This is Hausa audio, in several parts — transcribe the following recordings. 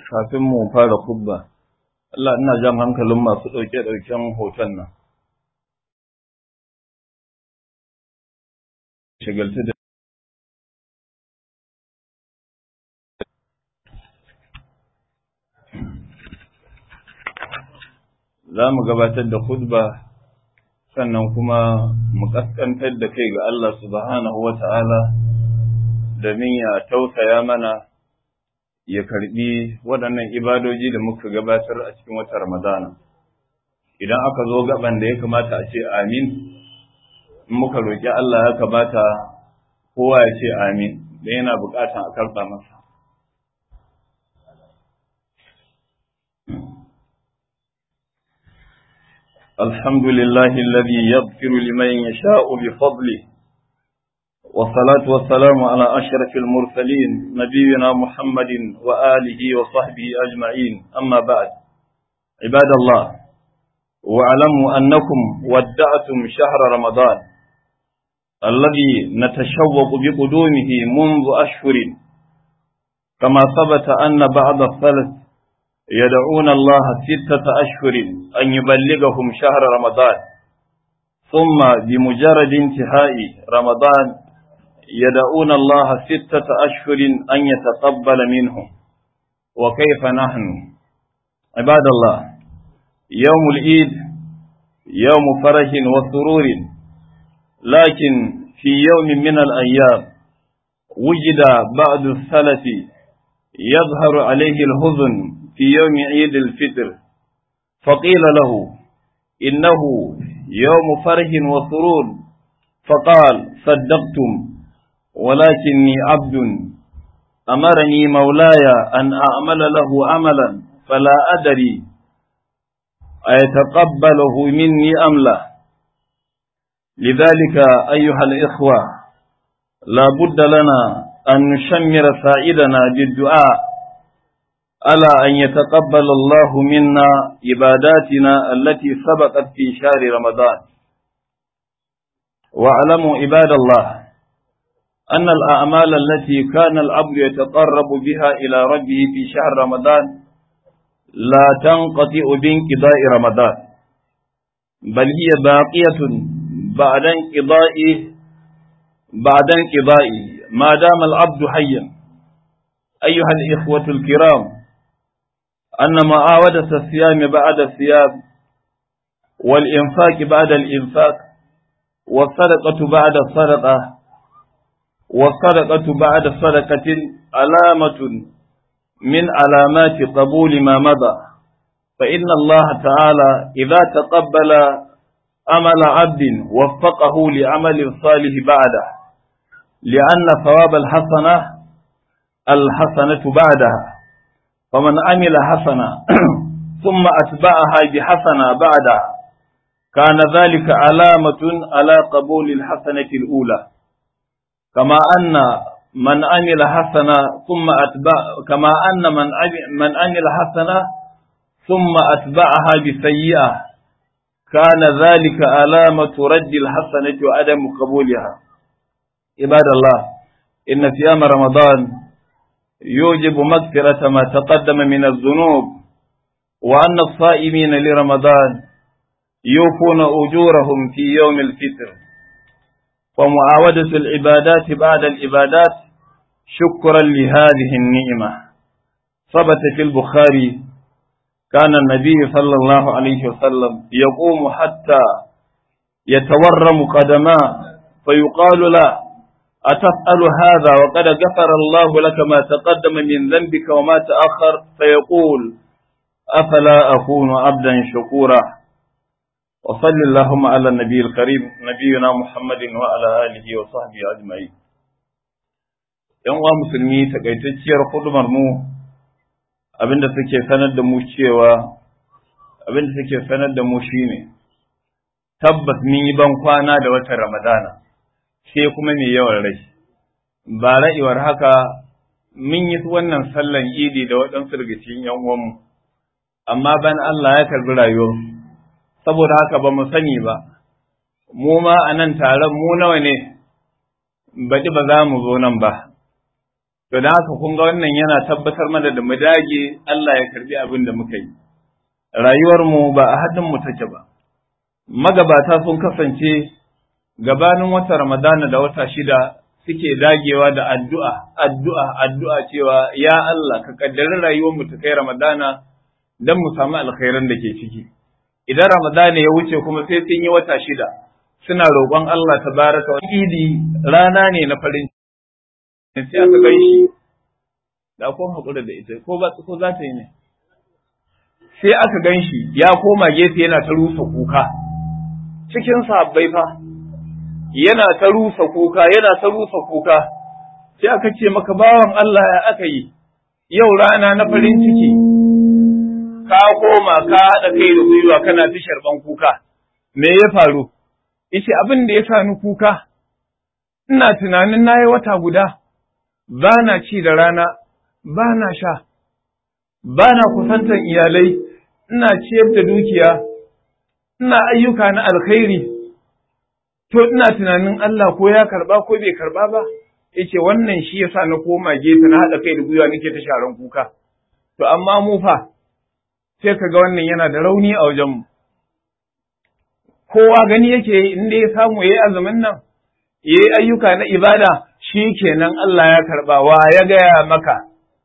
kafin mu fara kubba Allah ina jan hankalin masu ɗauke-ɗauken hoton nan shigaltu da za mu gabatar da khutba sannan kuma mu kaskantar da kai ga Allah subhanahu wa ta'ala domin ya tausaya mana ya karbi waɗannan ibadoji da muka gabatar a cikin wata Ramadana. Idan aka zo gaban da ya kamata a ce amin, in muka roƙi Allah ya kamata kowa ya ce amin, da yana buƙatan a karɓa masa. الحمد لله الذي يغفر لمن يشاء بفضله والصلاة والسلام على أشرف المرسلين نبينا محمد وآله وصحبه أجمعين أما بعد عباد الله واعلموا أنكم ودعتم شهر رمضان الذي نتشوق بقدومه منذ أشهر كما ثبت أن بعض الثلث يدعون الله ستة أشهر أن يبلغهم شهر رمضان ثم بمجرد انتهاء رمضان يدعون الله ستة أشهر أن يتقبل منهم وكيف نحن عباد الله يوم العيد يوم فرح وسرور لكن في يوم من الأيام وجد بعض السلف يظهر عليه الحزن في يوم عيد الفطر فقيل له إنه يوم فرح وسرور فقال صدقتم ولكني عبد أمرني مولاي أن أعمل له عملا فلا أدري أيتقبله مني أم لا لذلك أيها الإخوة لا بد لنا أن نشمر سائدنا بالدعاء على أن يتقبل الله منا عباداتنا التي سبقت في شهر رمضان واعلموا عباد الله أن الأعمال التي كان العبد يتقرب بها إلى ربه في شهر رمضان لا تنقطع بانقضاء رمضان بل هي باقية بعد انقضاء بعد انقضاء ما دام العبد حيا أيها الإخوة الكرام أن معاودة الصيام بعد الصيام والإنفاق بعد الإنفاق والصدقة بعد الصدقة والصدقة بعد صدقة علامة من علامات قبول ما مضى فإن الله تعالى إذا تقبل عمل عبد وفقه لعمل صالح بعده لأن ثواب الحسنة الحسنة بعدها فمن عمل حسنة ثم أتبعها بحسنة بعدها كان ذلك علامة على قبول الحسنة الأولى كما أن من عمل حسنة ثم أتبع كما أن من من عمل حسنة ثم أتبعها بسيئة كان ذلك علامة رد الحسنة وعدم قبولها عباد الله إن صيام رمضان يوجب مغفرة ما تقدم من الذنوب وأن الصائمين لرمضان يوفون أجورهم في يوم الفطر ومعاودة العبادات بعد العبادات شكرا لهذه النعمة ثبت في البخاري كان النبي صلى الله عليه وسلم يقوم حتى يتورم قدماه فيقال له أتسأل هذا وقد غفر الله لك ما تقدم من ذنبك وما تأخر فيقول أفلا أكون عبدا شكورا وصل اللهم على النبي الكريم نبينا محمد وعلى آله وصحبه أجمعين ‘Yan uwa musulmi takaitacciyar hudumar mu abinda suke sanar da mu cewa abinda suke sanar da mu shine tabbas mun yi ban kwana da watan Ramadana sai kuma mai yawan rai ba ra'iwar haka mun yi wannan sallan idi da waɗansu daga cikin ‘yan uwanmu amma ban Allah ya karbi rayuwarsu saboda haka ba mu sani ba, mu ma a nan taron mu nawa ne, baɗi ba za mu zo nan ba, To da haka kun ga wannan yana tabbatar mana da mu dage Allah ya karbi abin da muka yi. Rayuwarmu ba a hannunmu take ba. Magabata sun kasance gabanin wata Ramadana da wata shida suke dagewa da addu'a, addu'a, addu'a cewa ya Allah ka kaddari rayuwarmu ta kai Ramadana don mu samu alkhairan da ke ciki. Idan Ramadana ya wuce kuma sai sun yi wata shida suna roƙon Allah ta baraka wa idi rana ne na farin ciki. Sai aka gan shi da ko haƙura da ita ko ba ko za ta yi ne. Sai aka gan shi ya koma gefe yana ta rusa kuka cikin sabbai fa. yana ta rusa kuka yana ta rusa kuka sai aka ce maka bawan Allah ya aka yi yau rana na farin ciki ka koma ka haɗa kai da gwiwa kana ta sharban kuka me ya faru yace abin da ya sa ni kuka ina tunanin nayi wata guda ba na ci da rana ba na sha ba na kusantar iyalai ina ciyar da dukiya ina ayyuka na alkhairi to ina tunanin Allah ko ya karba ko bai karba ba yace wannan shi yasa na koma gefe na haɗa kai da gwiwa nake ta sharan kuka to amma mu fa sai kaga wannan yana da rauni a wajen mu kowa gani yake in dai ya samu yayi azumin nan yayi ayyuka na ibada shi kenan Allah ya karba wa ya gaya maka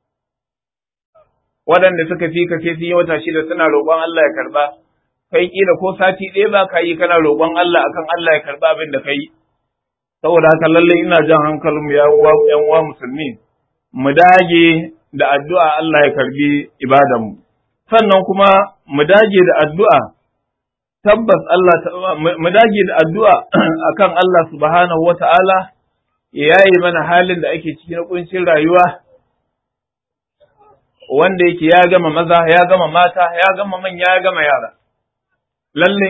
waɗanda suka fi ka sai sun yi wata shida suna roƙon Allah ya karba kai kila ko sati ɗaya ba ka yi kana roƙon Allah akan Allah ya karɓa abin da kai saboda haka lallai ina jan hankalin ya uwa ƴan uwa musulmi mu dage da addu'a Allah ya karbi ibadan mu sannan kuma mu dage da addu'a tabbas Allah mu dage da addu'a akan Allah subhanahu wata'ala ya yayi mana halin da ake ciki na kuncin rayuwa wanda yake ya gama maza ya gama mata ya gama manya ya gama yara lalle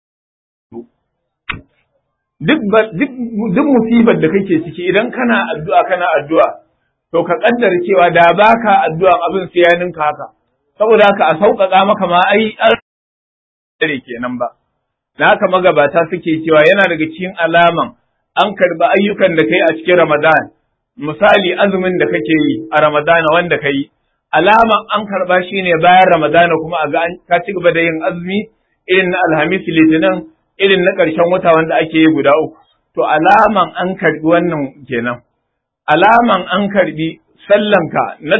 duk duk musibar da kake ciki idan kana addu'a kana addu'a to ka kaddara cewa da baka addu'a abin sai ya ninka haka saboda haka a sauƙaƙa maka ma ai dare kenan ba da haka magabata suke cewa yana daga cikin alaman an karba ayyukan da kai a cikin Ramadan misali azumin da kake yi a Ramadana wanda kai alaman an karba shine bayan Ramadana kuma a ga ka ci gaba da yin azumi irin na alhamis litinin irin na ƙarshen wata wanda ake yi guda uku to alaman an karbi wannan kenan alaman an karbi sallanka na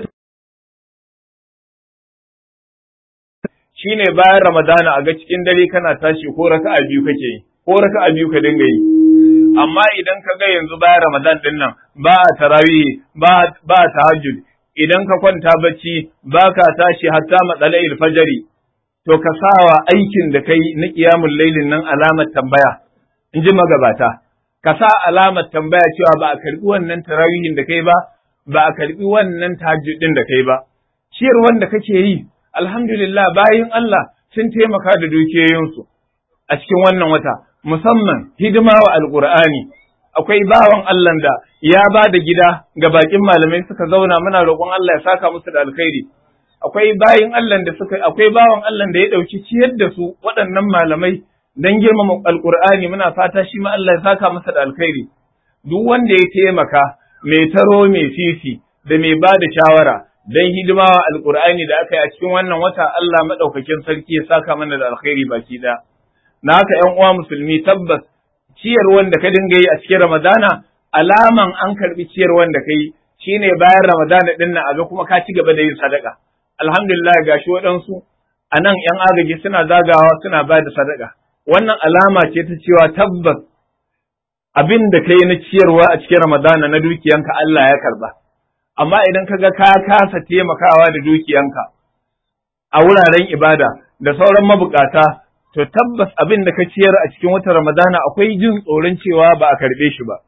shine bayan ramadana a ga cikin dare kana tashi ko raka'a biyu kake yi ko raka'a biyu ka dinga yi amma idan ka ga yanzu bayan ramadan din nan ba a tarawih ba ba tahajjud idan ka kwanta bacci ba ka tashi hatta matsala'il fajari to ka sawa aikin da kai na ƙiyamun lailin nan alamar tambaya in ji magabata ka sa alamar tambaya cewa ba a karbi wannan tarawihin da kai ba ba a karbi wannan tahajjudin da kai ba ciyar wanda kake yi alhamdulillah bayin Allah sun taimaka da dukiyoyinsu a cikin wannan wata musamman hidima wa alqur'ani akwai bawan Allah da ya ba da gida ga bakin malamai suka zauna muna roƙon Allah ya saka musu da alkhairi akwai bayin Allah da suka akwai bawan Allah da ya dauki ciyar da su waɗannan malamai dan girmama alqur'ani muna fata shi ma Allah ya saka masa da alkhairi duk wanda ya taimaka mai taro mai fifi da mai ba da shawara dan hidima wa alqur'ani da aka yi a cikin wannan wata Allah madaukakin sarki ya saka mana da alkhairi baki da na haka ƴan uwa musulmi tabbas ciyar wanda ka dinga yi a cikin ramadana alaman an karbi ciyar wanda kai shine bayan ramadana din nan a ga kuma ka ci gaba da yin sadaka alhamdulillah gashi waɗansu a nan ‘yan agaji suna zagawa suna ba da sadaka, wannan alama ce ta cewa tabbas abin da ka yi na ciyarwa a cikin Ramadana na dukiyanka Allah ya karba. Amma idan ka ga ka kasa taimakawa da dukiyanka a wuraren ibada da sauran mabukata, to tabbas abin da ka ciyar a cikin watan Ramadana akwai jin tsoron cewa ba a karɓe shi ba.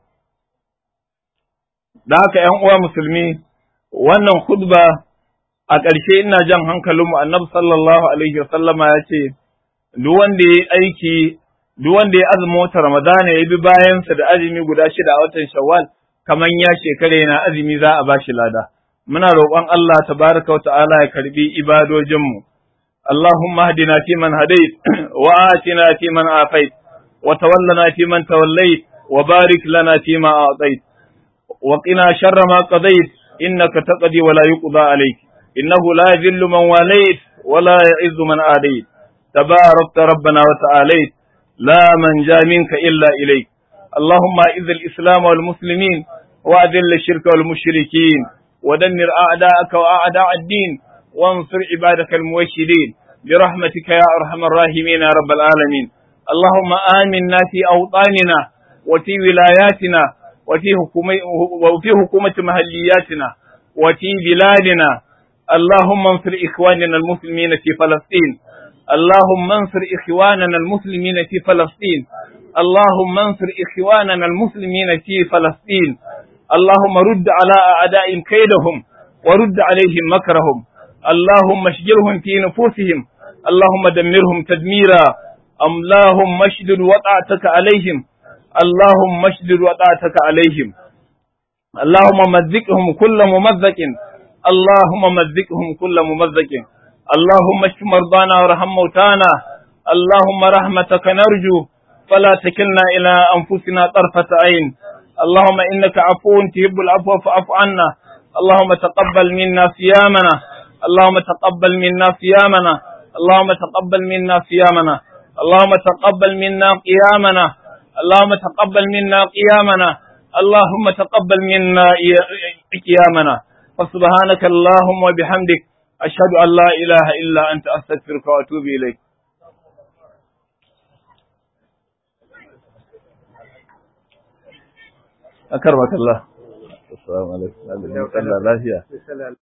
Da haka ‘yan uwa musulmi, wannan khutba a ƙarshe ina jan hankalinmu annabi sallallahu alaihi wasallama ya ce duk wanda ya aiki duk wanda ya azumi wata ramadana ya bi bayansa da azumi guda shida a watan shawwal kaman ya shekara yana azumi za a bashi lada muna roƙon Allah tabaraka wa ta'ala ya karbi ibadojinmu Allahumma hadina fi man hadait wa atina fi man afait wa tawallana fi man tawallait wa barik lana fi ma a'tait wa qina sharra ma qadait إنك تقضي ولا يقضى عليك إنه لا يذل من واليت ولا يعز من آديت تباركت ربنا وتعاليت لا من جاء منك إلا إليك اللهم أعز الإسلام والمسلمين وأذل الشرك والمشركين ودمر أعداءك وأعداء الدين وانصر عبادك الموحدين برحمتك يا أرحم الراحمين يا رب العالمين اللهم آمنا في أوطاننا وفي ولاياتنا وفي حكومة, وفي حكومة محلياتنا وفي بلادنا اللهم انصر إخواننا المسلمين في فلسطين اللهم انصر إخواننا المسلمين في فلسطين اللهم انصر إخواننا المسلمين في فلسطين اللهم رد على أعدائهم كيدهم ورد عليهم مكرهم اللهم اشجرهم في نفوسهم اللهم دمرهم تدميرا اللهم اشدد وطأتك عليهم اللهم اشدد وطأتك عليهم اللهم مزقهم كل ممزق اللهم مزقهم كل ممزق اللهم اشف مرضانا وارحم موتانا اللهم رحمتك نرجو فلا تكلنا إلى أنفسنا طرفة عين اللهم إنك عفو تحب العفو فاعف عنا اللهم تقبل منا صيامنا اللهم تقبل منا صيامنا اللهم تقبل منا صيامنا اللهم تقبل منا قيامنا اللهم تقبل منا قيامنا اللهم تقبل منا قيامنا فسبحانك اللهم وبحمدك أشهد أن لا إله إلا أنت أستغفرك وأتوب إليك أكرمك الله السلام عليكم الله لا